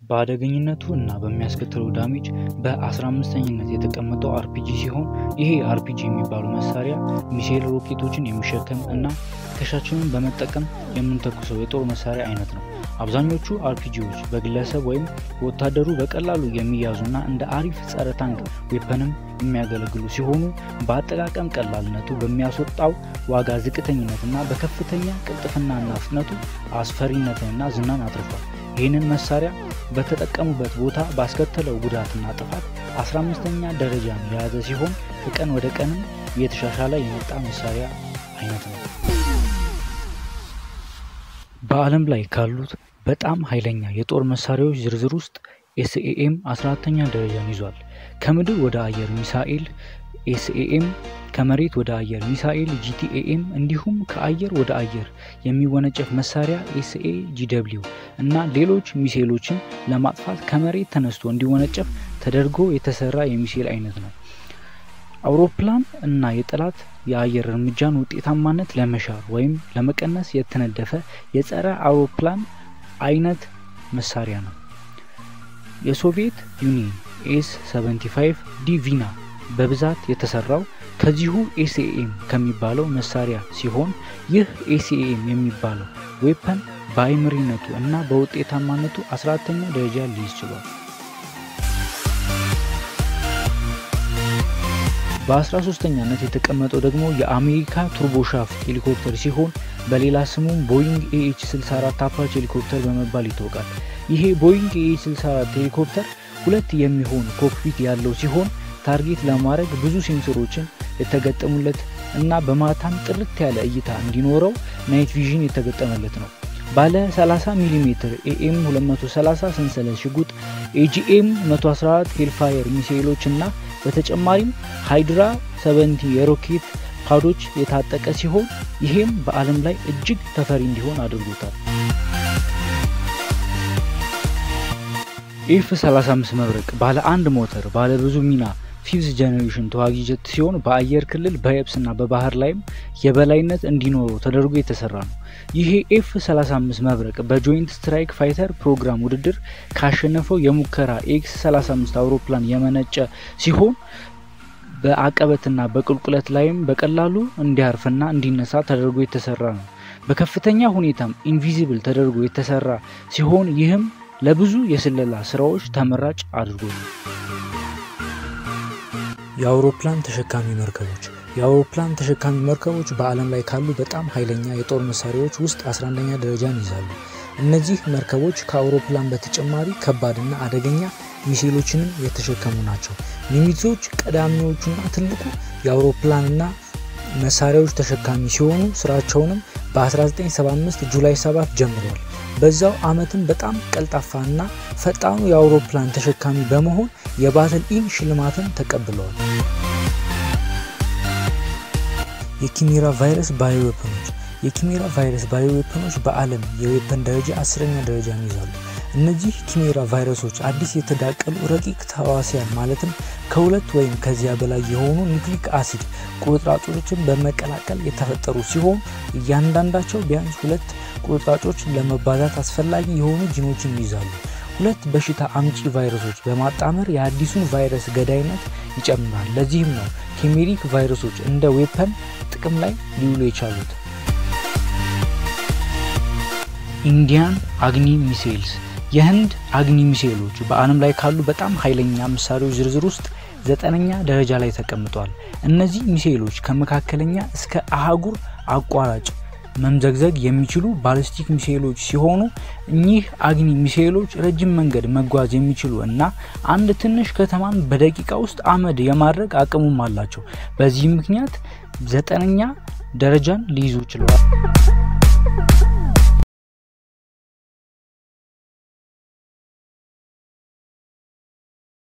በአደገኝነቱ እና በሚያስከትለው ዳሜጅ በ15ኝነት የተቀመጠው አርፒጂ ሲሆን ይሄ አርፒጂ የሚባለው መሳሪያ ሚሳኤል ሮኬቶችን የሚሸከም እና ትከሻችንን በመጠቀም የምንተኩሰው የጦር መሳሪያ አይነት ነው። አብዛኞቹ አርፒጂዎች በግለሰብ ወይም በወታደሩ በቀላሉ የሚያዙና እንደ አሪፍ ጸረ ታንክ ዌፐንም የሚያገለግሉ ሲሆኑ በአጠቃቀም ቀላልነቱ፣ በሚያስወጣው ዋጋ ዝቅተኝነትና በከፍተኛ ቅልጥፍናና ፍጥነቱ አስፈሪነትንና ዝናን አትርፏል። ይህንን መሳሪያ በተጠቀሙበት ቦታ ባስከተለው ጉዳትና ጥፋት 15ኛ ደረጃን የያዘ ሲሆን ከቀን ወደ ቀንም እየተሻሻለ የመጣ መሳሪያ አይነት ነው። በዓለም ላይ ካሉት በጣም ኃይለኛ የጦር መሳሪያዎች ዝርዝር ውስጥ ኤስኤኤም 14ተኛ ደረጃን ይዟል። ከምድር ወደ አየር ሚሳኤል ኤስኤኤም፣ ከመሬት ወደ አየር ሚሳኤል ጂቲኤኤም፣ እንዲሁም ከአየር ወደ አየር የሚወነጨፍ መሳሪያ ኤስኤ ጂደብሊው እና ሌሎች ሚሳኤሎችን ለማጥፋት ከመሬት ተነስቶ እንዲወነጨፍ ተደርጎ የተሰራ የሚሳኤል አይነት ነው። አውሮፕላን እና የጠላት የአየር እርምጃን ውጤታማነት ለመሻር ወይም ለመቀነስ የተነደፈ የጸረ አውሮፕላን አይነት መሳሪያ ነው። የሶቪየት ዩኒየን ኤስ 75 ዲቪና በብዛት የተሰራው ከዚሁ ኤስኤኤም ከሚባለው መሳሪያ ሲሆን ይህ ኤስኤኤም የሚባለው ዌፐን በአይምሪነቱ እና በውጤታማነቱ 14ተኛ ደረጃ ሊይዝ ችሏል። በ13ኛነት የተቀመጠው ደግሞ የአሜሪካ ቱርቦሻፍት ሄሊኮፕተር ሲሆን በሌላ ስሙም ቦይንግ ኤኤች 64 አፓች ሄሊኮፕተር በመባል ይታወቃል። ይሄ ቦይንግ ኤኤች 64 ሄሊኮፕተር ሁለት የሚሆን ኮክፒት ያለው ሲሆን ታርጌት ለማድረግ ብዙ ሴንሰሮችን የተገጠሙለት እና በማታም ጥርት ያለ እይታ እንዲኖረው ናይት ቪዥን የተገጠመለት ነው። ባለ 30 ሚሜ ኤኤም 230 ሰንሰለት ሽጉጥ፣ ኤጂኤም 114 ሄልፋየር ሚሳኤሎች እና በተጨማሪም ሃይድራ 70 የሮኬት ፓዶች የታጠቀ ሲሆን ይሄም በዓለም ላይ እጅግ ተፈሪ እንዲሆን አድርጎታል። ኤፍ 35 መብረቅ ባለ አንድ ሞተር ባለ ብዙ ሚና ፊፍዝ ጀኔሬሽን ተዋጊ ጀት ሲሆን በአየር ክልል በየብስና በባህር ላይም የበላይነት እንዲኖረው ተደርጎ የተሰራ ነው። ይሄ ኤፍ 35 መብረቅ በጆይንት ስትራይክ ፋይተር ፕሮግራም ውድድር ካሸነፈው የሙከራ ኤክስ 35 አውሮፕላን የመነጨ ሲሆን በአቀበትና በቁልቁለት ላይም በቀላሉ እንዲያርፍና እንዲነሳ ተደርጎ የተሰራ ነው። በከፍተኛ ሁኔታም ኢንቪዚብል ተደርጎ የተሰራ ሲሆን ይህም ለብዙ የስለላ ስራዎች ተመራጭ አድርጎታል። የአውሮፕላን ተሸካሚ መርከቦች የአውሮፕላን ተሸካሚ መርከቦች በዓለም ላይ ካሉ በጣም ኃይለኛ የጦር መሳሪያዎች ውስጥ 11ኛ ደረጃን ይዛሉ። እነዚህ መርከቦች ከአውሮፕላን በተጨማሪ ከባድና አደገኛ ሚሳኤሎችንም የተሸከሙ ናቸው። ኒሚትዞች ቀዳሚዎቹና ትልቁ የአውሮፕላንና መሳሪያዎች ተሸካሚ ሲሆኑ ስራቸውንም በ1975 ጁላይ 7 ጀምረዋል። በዛው አመትም በጣም ቀልጣፋና ፈጣኑ የአውሮፕላን ተሸካሚ በመሆን የባትል ኢን ሽልማትን ተቀብለዋል። የኪሜራ ቫይረስ ባዮዌፐኖች የኪሜራ ቫይረስ ባዮዌፐኖች በዓለም የዌፐን ደረጃ አስረኛ ደረጃን ይዛሉ። እነዚህ ኪሜራ ቫይረሶች አዲስ የተዳቀሉ ረቂቅ ተዋሲያን ማለትም ከሁለት ወይም ከዚያ በላይ የሆኑ ኒውክሊክ አሲድ ቁርጥራጮችን በመቀላቀል የተፈጠሩ ሲሆን እያንዳንዳቸው ቢያንስ ሁለት ቁርጥራጮች ለመባዛት አስፈላጊ የሆኑ ጂኖችን ይይዛሉ። ሁለት በሽታ አምጪ ቫይረሶች በማጣመር የአዲሱን ቫይረስ ገዳይነት ይጨምራል። ለዚህም ነው ኬሜሪክ ቫይረሶች እንደ ዌፐን ጥቅም ላይ ሊውሉ የቻሉት። ኢንዲያን አግኒ ሚሳይልስ የህንድ አግኒ ሚሳይሎች በዓለም ላይ ካሉ በጣም ኃይለኛ መሳሪያዎች ዝርዝር ውስጥ ዘጠነኛ ደረጃ ላይ ተቀምጧል። እነዚህ ሚሳይሎች ከመካከለኛ እስከ አህጉር አቋራጭ መምዘግዘግ የሚችሉ ባሊስቲክ ሚሳይሎች ሲሆኑ እኚህ አግኒ ሚሳይሎች ረጅም መንገድ መጓዝ የሚችሉ እና አንድ ትንሽ ከተማን በደቂቃ ውስጥ አመድ የማድረግ አቅሙም አላቸው። በዚህ ምክንያት ዘጠነኛ ደረጃን ሊይዙ ችለዋል።